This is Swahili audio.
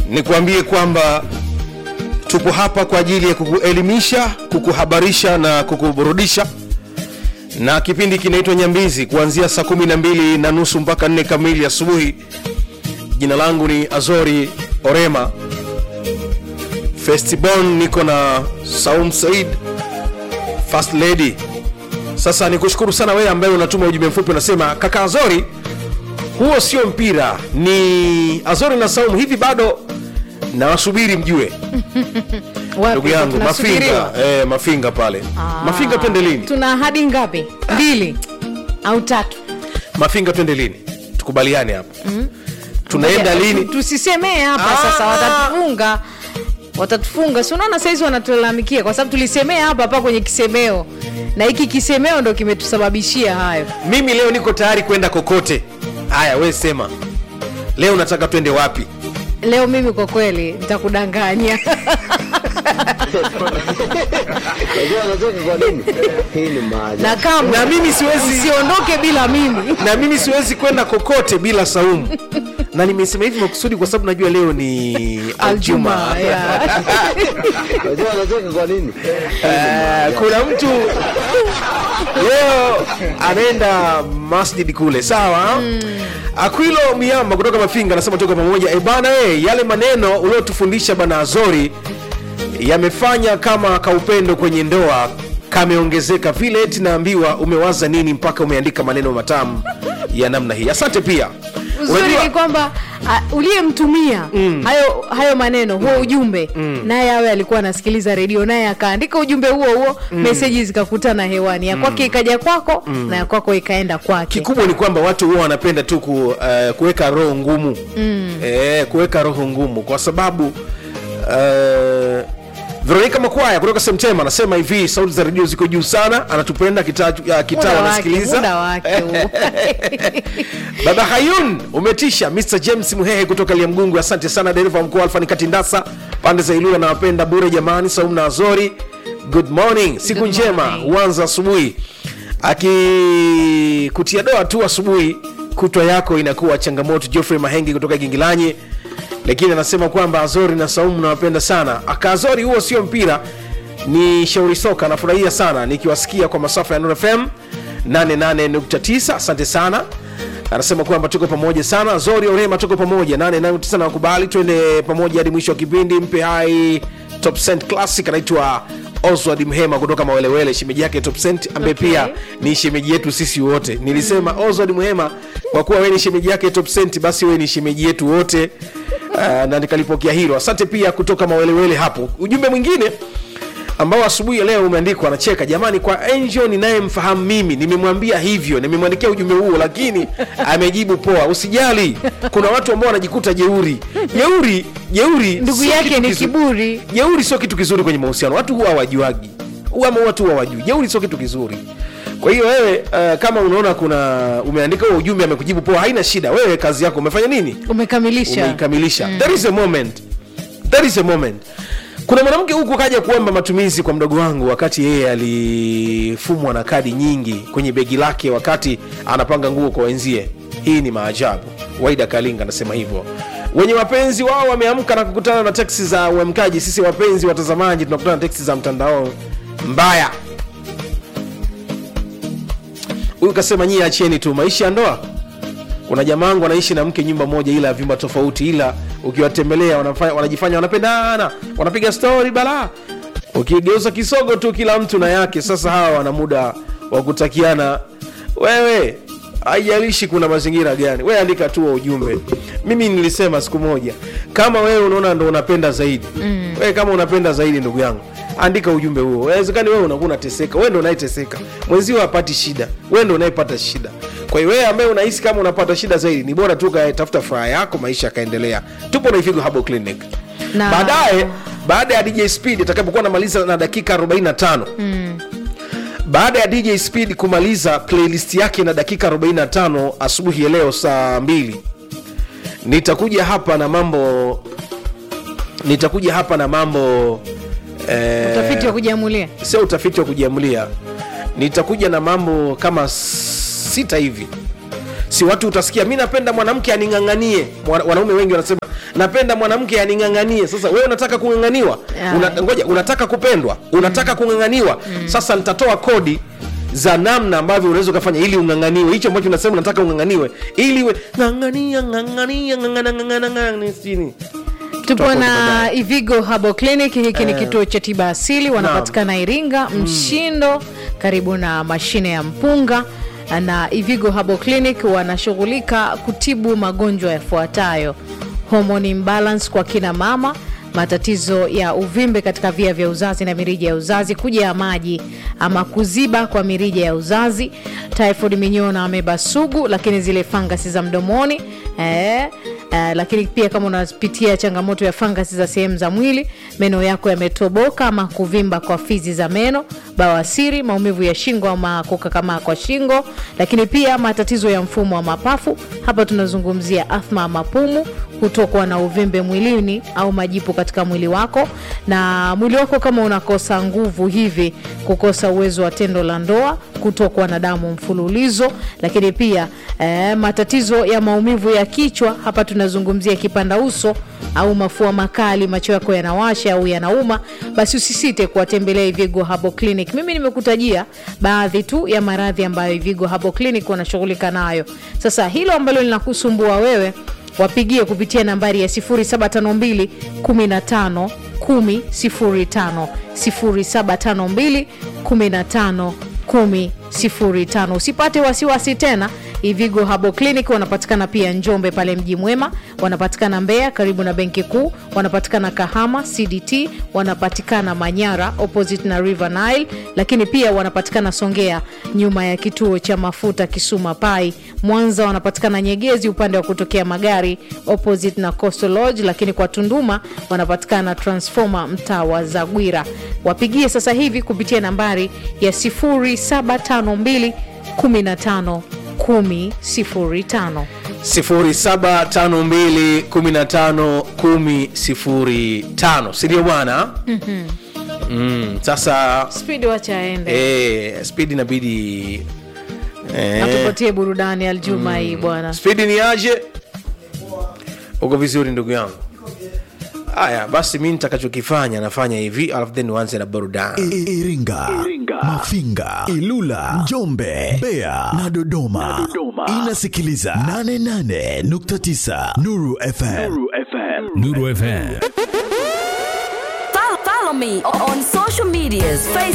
nikuambie kwamba tupo hapa kwa ajili ya kukuelimisha kukuhabarisha na kukuburudisha na kipindi kinaitwa nyambizi kuanzia saa kumi na mbili na nusu mpaka nne kamili asubuhi jina langu ni azori orema festibon niko na saum said first lady sasa nikushukuru sana wewe ambaye unatuma ujumbe mfupi unasema kaka azori huo sio mpira ni azori na saumu hivi bado nawasubiri mjue Wapi? ndugu yangu Tunasubiriwa? mafinga eh, mafinga pale Ah. mafinga twende lini tuna ahadi ngapi mbili au tatu mafinga twende lini tukubaliane hapa tunaenda Ngoja, lini tu- tusisemee hapa Ah. sasa watatufunga watatufunga si unaona saizi wanatulalamikia kwa sababu tulisemea hapa hapa kwenye kisemeo na hiki kisemeo ndo kimetusababishia hayo mimi leo niko tayari kwenda kokote haya we sema leo nataka twende wapi leo mimi kwa kweli nitakudanganya Unajua anatoka kwa nini? Hii ni maajabu. na kama Na mimi siwezi- usiondoke bila mimi na mimi siwezi kwenda kokote bila saumu na nimesema hivi makusudi kwa sababu najua leo ni aljuma aljuma yeah. Unajua anatoka kwa nini? Eh, kuna mtu leo anaenda masjid kule sawa akwilo miamba kutoka mafinga anasema toka pamoja e bana e, yale maneno uliotufundisha bana azori yamefanya kama kaupendo kwenye ndoa kameongezeka vile eti naambiwa umewaza nini mpaka umeandika maneno matamu ya namna hii asante pia uzuri Unajua- ni kwamba uh, uliyemtumia hayo, hayo maneno huo ujumbe naye awe alikuwa anasikiliza redio naye akaandika ujumbe huo huo meseji zikakutana hewani ya kwake ikaja kwako na ya kwako ikaenda kwake kikubwa ni kwamba watu huwa wanapenda tu ku, uh, kuweka roho ngumu mm. eh, kuweka roho ngumu kwa sababu uh, veronika makwaya kutoka semtema anasema hivi sauti za redio ziko juu sana anatupenda kitaa uh, kitaa muda wake, anasikiliza muda wake huo. baba hayun umetisha mr james muhehe kutoka liamgungu asante sana dereva wa mkoa alfani katindasa pande za ilula nawapenda bure jamani saumu na azori good morning siku Good njema morning. huanza asubuhi akikutia doa tu asubuhi kutwa yako inakuwa changamoto geoffrey mahengi kutoka gingilanyi lakini anasema kwamba azori na saumu nawapenda sana akaazori huo sio mpira ni shauri soka anafurahia sana nikiwasikia kwa masafa ya Nuru fm 88.9 asante sana anasema kwamba tuko pamoja sana zori orema tuko pamoja 88.9 na wakubali twende pamoja hadi mwisho wa kipindi mpe hai top cent classic anaitwa oswald mhema kutoka mawelewele shemeji yake top cent ambaye Okay. pia ni shemeji yetu sisi wote nilisema oswald mhema kwa kuwa wewe ni shemeji yake top cent basi wewe ni shemeji yetu wote uh, na nikalipokea hilo asante pia kutoka mawelewele hapo ujumbe mwingine ambao asubuhi ya leo umeandikwa anacheka jamani kwa angel ninayemfahamu mimi nimemwambia hivyo nimemwandikia ujumbe huo lakini amejibu poa usijali kuna watu ambao wanajikuta jeuri jeuri jeuri ndugu sio yake kitu ni kizu- kiburi jeuri sio kitu kizuri kwenye mahusiano watu huwa hawajuagi ama watu huwa hawajui jeuri sio kitu kizuri kwa hiyo wewe uh, kama unaona kuna umeandika huo ujumbe amekujibu poa haina shida wewe kazi yako umefanya nini umekamilisha umeikamilisha there is a moment there is a moment kuna mwanamke huku kaja kuomba matumizi kwa mdogo wangu wakati yeye alifumwa na kadi nyingi kwenye begi lake wakati anapanga nguo kwa wenzie hii ni maajabu waida kalinga anasema hivyo wenye wapenzi wao wameamka na kukutana na teksi za uamkaji sisi wapenzi watazamaji tunakutana na teksi za mtandao mbaya huyu kasema nyie achieni tu maisha ya ndoa kuna jamaa wangu wanaishi na mke nyumba moja ila vyumba tofauti ila ukiwatembelea wanafanya- wanajifanya wanapendana wanapiga stori bala ukigeuza kisogo tu kila mtu na yake sasa hawa wana muda wa kutakiana wewe haijalishi kuna mazingira gani we andika tu wa ujumbe mimi nilisema siku moja kama wewe unaona ndo unapenda zaidi mm. wewe kama unapenda zaidi ndugu yangu andika ujumbe huo wezekani wewe unakuwa unateseka wewe ndo unayeteseka mwenzio hapati shida wewe ndo unayepata shida kwa hiyo wewe ambaye unahisi kama unapata shida zaidi ni bora tu tafuta furaha yako maisha yakaendelea tupo na ifigo Herbal clinic Na- baadaye baada ya dj speed atakapokuwa namaliza na dakika 45 mm. baada ya dj speed kumaliza playlist yake na dakika 45 asubuhi ya leo saa 2 nitakuja hapa na mambo nitakuja hapa na mambo eh, utafiti wa kujiamulia sio utafiti wa kujiamulia nitakuja na mambo kama sita hivi si watu utasikia mi napenda mwanamke aning'ang'anie Mwana- wanaume wengi wanasema napenda mwanamke aning'ang'anie sasa wewe unataka kung'ang'aniwa Yeah. Una, ngoja unataka kupendwa unataka kung'ang'aniwa sasa nitatoa kodi za namna ambavyo unaweza ukafanya ili ung'ang'aniwe hicho ambacho unasema unataka ung'ang'aniwe ili we ng'ang'ania ng'ang'ania ng'ang'ana ng'ang'ana ng'ang'ana sini tupo Tutakuwa na baadaye. ivigo habo clinic hiki ni kituo cha tiba asili wanapatikana iringa mshindo karibu na mashine ya mpunga na ivigo habo clinic wanashughulika kutibu magonjwa yafuatayo hormone imbalance kwa kina mama matatizo ya uvimbe katika via vya uzazi na mirija ya uzazi kuja ya maji ama kuziba kwa mirija ya uzazi typhoid minyoo na ameba sugu lakini zile fangasi za mdomoni eh, Uh, lakini pia kama unapitia changamoto ya fangasi za sehemu za mwili meno yako yametoboka ama kuvimba kwa fizi za meno bawasiri maumivu ya shingo ama kukakamaa kwa shingo lakini pia matatizo ya mfumo wa mapafu hapa tunazungumzia athma ya mapumu kutokwa na uvimbe mwilini au majipu katika mwili wako na mwili wako kama unakosa nguvu hivi kukosa uwezo wa tendo la ndoa kutokwa na damu mfululizo lakini pia eh, matatizo ya maumivu ya kichwa hapa tunazungumzia kipanda uso au mafua makali macho yako yanawasha au yanauma basi usisite kuwatembelea ivigo habo clinic mimi nimekutajia baadhi tu ya maradhi ambayo ivigo habo clinic wanashughulika nayo sasa hilo ambalo linakusumbua wewe wapigie kupitia nambari ya 0752 15 10 0752 15 10 usipate wasiwasi tena ivigo habo clinic wanapatikana pia njombe pale mji mwema wanapatikana mbeya karibu na benki kuu wanapatikana kahama cdt wanapatikana manyara opposite na river nile lakini pia wanapatikana songea nyuma ya kituo cha mafuta kisuma pai mwanza wanapatikana nyegezi upande wa kutokea magari opposite na coastal lodge lakini kwa tunduma wanapatikana transformer mtaa wa zagwira wapigie sasa hivi kupitia nambari ya 0752 15 10 05 0752151005 sindio bwana mm, sasa spidi wacha aende eh, spidi inabidi eh, atupatie burudani aljuma hii bwana spidi ni aje uko vizuri ndugu yangu haya basi mi nitakachokifanya nafanya hivi alafu then nianze na burudani I- Iringa, Mafinga, Ilula, Njombe, Mbeya na Dodoma. Inasikiliza 88.9 Nuru FM. Nuru FM. Follow, follow me on social medias Facebook.